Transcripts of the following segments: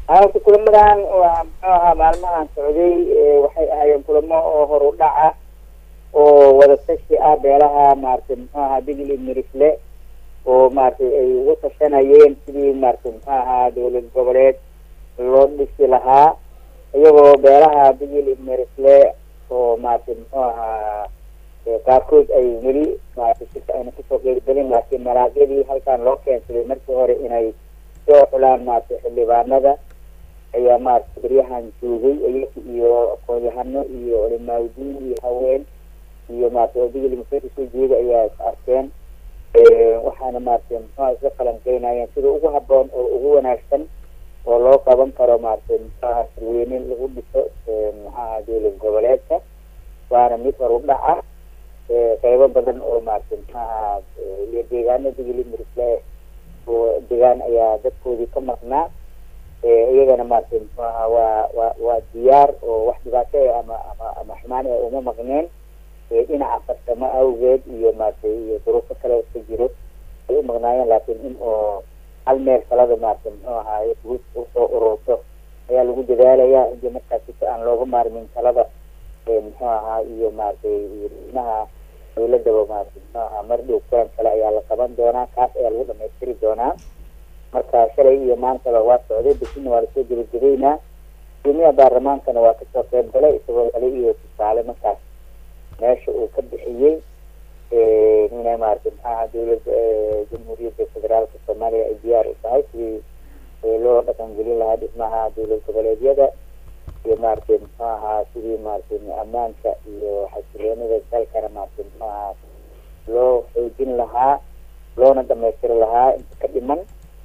halka kulamadan waa muxuu ahaa maalmahan socday waxay ahaayeen kulamo oo hor u dhac ah oo wada tashi ah beelaha maaragtay muxuu ahaa digli mirisle oo maaragtay ay uga tashanayeen sidii maaragtay muxuu ahaa dowlad goboleed loo dhisi lahaa iyagoo beelaha digli mirisle oo maaragtay muxuu ahaa qaarkood ay weli maaragtay sika ayna kusoo qeybgelin laakiin malaagyadii halkan loo keensaday markii hore inay soo xulaan maaragtay xildhibaanada ayaa maaragtay beryahan joogay iyaga iyo aqoon-yahano iyo culimaaudiin iyo haween iyo maaragtay oo digli musee soo jeeda ayaa is arkeen waxaana maaragtay muxuha isla falanqeynayeen sida ugu haboon oo ugu wanaagsan oo loo qaban karo maaragtay muxuaha sirweyne lagu dhiso maxaha dowlad goboleedka waana mid hor u dhac ah qeybo badan oo maaragtay muxuaha iyo deegaano digli mirisle oo deegaan ayaa dadkoodii ka maqnaa iyagana maaragtay muxuu ahaa waa waa waa diyaar oo wax dhibaato e ama ama ama xumaan e uma maqneen dhinaca farsamo awgeed iyo maaragtay iyo duruufo kale ka jiro ay u maqnaayeen laakiin in oo hal meel kalada maaragtay muxuu ahaay usoo ururto ayaa lagu dadaalaya intii markaas si aan looga maarmin talada muxuu ahaa iyo maaragtay iyo dhismaha dowladaba maaragtay muxuu ahaa mar dhow kulan kale ayaa la qaban doonaa kaas ayaa lagu dhamaystiri doonaa marka shalay iyo maantaba waa socday bishina waa lasoo gebagabeynaa guddoomiyaha baarlamaankana waa kasoo qeyb galay isagoo kale iyo tusaale markaas meesha uu ka bixiyey inay maaragtay maxaaha dowladda jamhuuriyadda federaalka soomaaliya ay diyaar u tahay sidii loo dhaqangelin lahaa dhismaha dowlad goboleedyada iyo maaragtay muxuu ahaa sidii maaragtay ammaanka iyo xasiloonida dalkana maaragtay muxuu ahaa loo xoojin lahaa loona dhamaystiri lahaa inta ka dhiman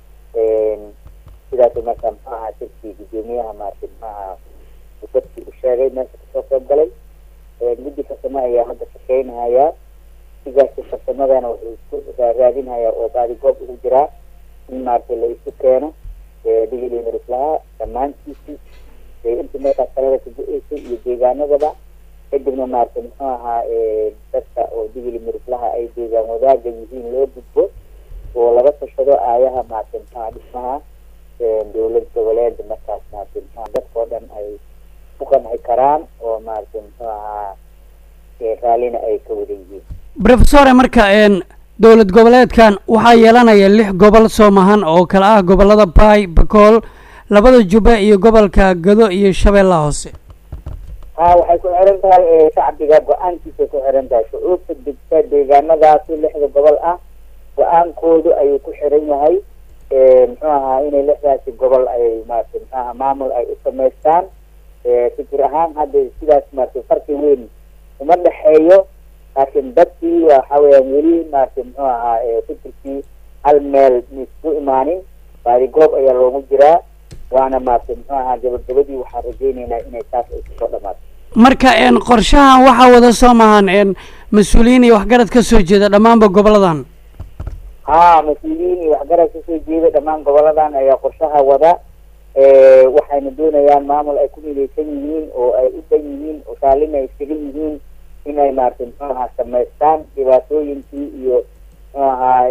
sidaas markaa muxuu ahaa shirkii guddoomiyaha maaragtay muxuu ahaa dadkii u sheegay meesha kasoo qeyb galay guddi farsamo ayaa hadda shaqeynahayaa sigaasi farsamadana wuxuu isku raadinhayaa oo baadigoob ugu jiraa in maaragtay la isu keeno digili mirislaha dhammaantiisii intii meeshaas kalada ka go-eysay iyo deegaanadaba kadibna maaragtay muxuu ahaa dadka oo digili mirislaha ay deegaan wadaaga yihiin loo gudbo oo laga tashado aayaha maaragtay muxuaha dhismaha dowlad goboleed markaas maaragtay muxuha dadkao dhan ay ku qanci karaan oo maaragtay muxuu ahaa raallina ay ka wada yihiin professore marka dowlad goboleedkan waxaa yeelanaya lix gobol soomahan oo kale ah gobolada bay bakool labada jubbe iyo gobolka gado iyo shabeellaha hoose ha waxay ku xiran tahay shacbiga go-aankiisay ku xiran tahay shucuubta degta deegaanadaasi lixda gobol ah go-aankoodu ayuu ku xiran yahay muxuu ahaa inay lixdaasi gobol ay maaragtay muxuu ahaa maamul ay u samaystaan fikir ahaan hadda sidaas maaragtay farqi weyn uma dhexeeyo laakiin dadkii waxa weeyaan weli maaragtay muxuu ahaa fikirkii hal meel maisku imaanin baadigoob ayaa loogu jiraa waana maaragtay muxuu ahaa gabagabadii waxaan rajeyneynaa inay taas ay kusoo dhamaato marka qorshahan waxaa wada soo mahan mas-uuliyiin iyo waxgarad ka soo jeeda dhammaanba goboladan ha mas-uuliyiin iyo waxgarad kasoo jeeda dhammaan goboladan ayaa qorshaha wada waxayna doonayaan maamul ay ku midaysan yihiin oo ay u dhan yihiin oo raallina ay iskaga yihiin inay maaragtay muxuu ahaa samaystaan dhibaatooyinkii iyo muxuu ahaa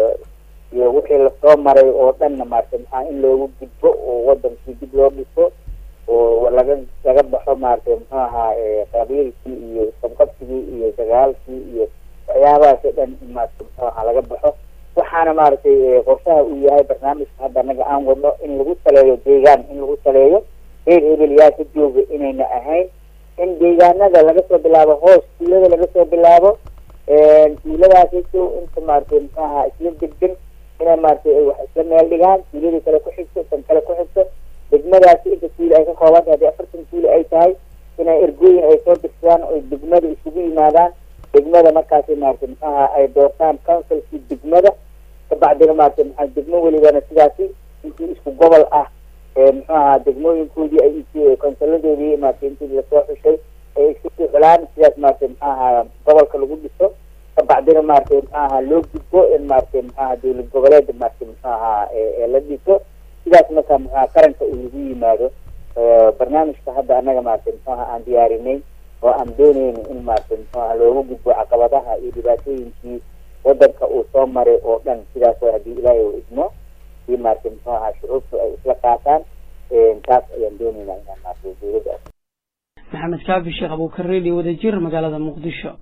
iyo wixii lasoo maray oo dhanna maaragtay maxaa in loogu gudbo oo wadankii dib loo dhiso oo laga laga baxo maaragtay muxuu ahaa qabiilkii iyo isqabqabsigii iyo dagaalkii iyo waxyaabahaas oo dhan in maaragtay muxuu ahaa laga baxo waxaana maaragtay qorshaha uu yahay barnaamijka hadda anaga aan wadno in lagu saleeyo deegaan in lagu saleeyo reer hebel yaa ka jooga inayna ahayn in deegaanada laga soo bilaabo hoos tuulada laga soo bilaabo tuuladaasito inta maaragtay muxuu ahaa isla degden inay maaragtay ay wax isla meel dhigaan tuuladii kale ku xigto tan kale ku xigto degmadaasi inta tuuli ay ka kooban tahay haddii afartan tuuli ay tahay inay ergooyin ay soo dirsadaan oy degmada isugu yimaadaan degmada markaasi maaragtay muxuu ahaa ay doortaan councilkii degmada kabacdina maaragtay maxaa degmo welibana sidaasi intii isku gobol ah muxuu ahaa degmooyinkoodii ay int konsoladoodii maaragtay intii lasoo xushay ay isku soo xulaan sidaas maaragtay muxuu ahaa gobolka lagu dhiso kabacdina maaragtay muxuu ahaa loo gudbo in maaragtay muxuu ahaa dowlad goboleeda maaragtay muxuu ahaa la dhiso sidaas marka muxuu ahaa qaranka uu lagu yimaado barnaamijka hadda annaga maaragtay muxuu ahaa aan diyaarinay oo aan dooneyno in maaragtay muxuu ahaa looga gudbo caqabadaha iyo dhibaatooyinkii wadanka uu soo maray oo dhan sidaas oo haddii ilaahay uu idmo si maaragtay muxuu ahaa shucuubtu ay isla qaataan taas ayaan doonaynaa inaan maaragtay dowladda maxamed kaafi sheekh abuukar radio wadajir magaalada muqdisho